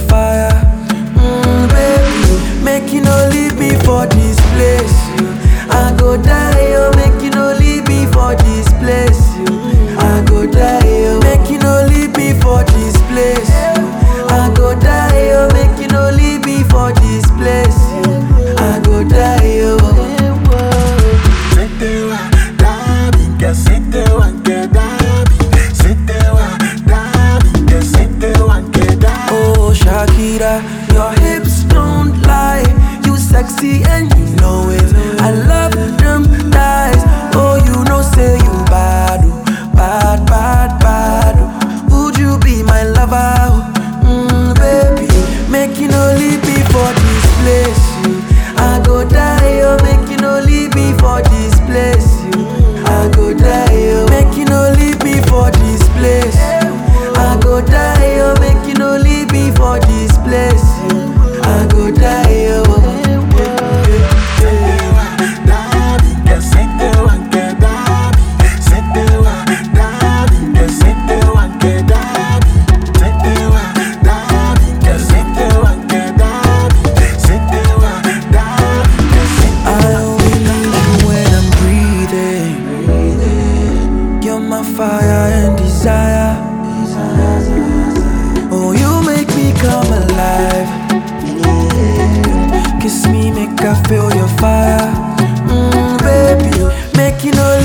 fire. Mm, baby, make you no leave me for this place. You. I go die, oh, make you no leave me for this place. You. I go die, oh, make you no leave me for this place. You. I go die, oh, make you no leave me for this place. You. I go die, oh. Setewa, dabi, que setewa, que dabi. Setewa, dabi, que setewa, que dabi. Oh Shakira, your hips don't lie. You sexy and you know it. I love them thighs. Oh, you know say you bad, oh, bad, bad, bad. oh. Would you be my lover? oh? Mm, baby, make you no leave me for this place. You. I go die, oh, make you no leave me for this place. You. I go die, oh, make you no leave me for this place. I go die, oh, make you no leave me for this place. I go die, oh. Setewa, dabi, que setewa, que dabi. Setewa, dabi, que setewa, que dabi. Setewa, dabi, que setewa, que dabi. Setewa, dabi, que I only need you when I'm breathing. You're my fire and desire. Oh, you make me come alive. Kiss me, make I feel your fire. Mm, baby, make you no